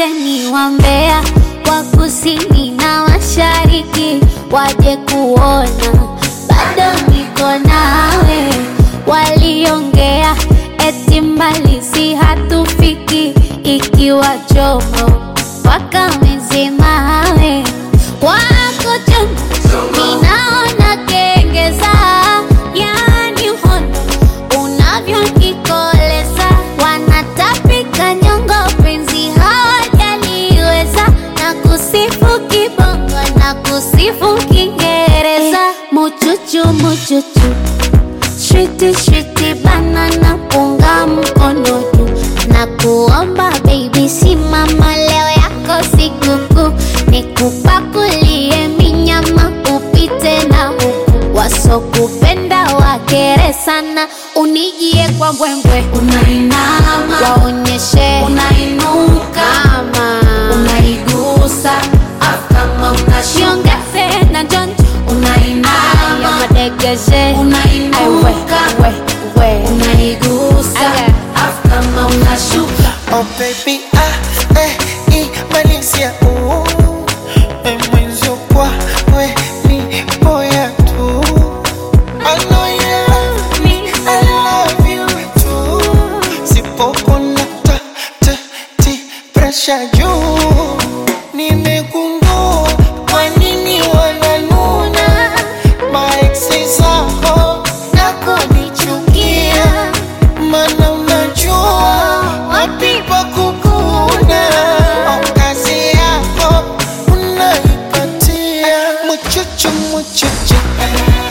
Waiteni wambea wa kusini na mashariki waje kuona bado niko nawe. Waliongea eti mbali si hatufiki, ikiwa chomo wakamezemawe wako chonjo, ninaona kengeza, yani uhondo unavyonikoleza, wanatapika nyongo, penzi hawajaliweza, na kusifu kibongo na kusifu Kiingereza, muchuchu muchuchu Shwiti shwiti banana punga mkono juu na kuomba baby, simama leo yako sikukuu, nikupakulie minyama upite na huku, wasokupenda wakere sana, unijie kwa mbwembwe, Unainama, waonyeshe unainuka, kama unaigusa, afu kama unashuka, shiongeze na jonjo aya unainama, madegeshe Aiwe, unainuka, we, we. unaigusa, Aya. afu kama unashuka. Oh baby, ah, eh, imalizia uh, eh, mwenzio kwa we ni boya tu. I know you love me, I love you too. Sipopona ta, ta, ti, pressure juu. Nimegundua kwa nini wananuna maeksi zako na kunichukia, mana unajua wapi pa kukuna. Au kazi yako unaipatia muchuchu muchuchu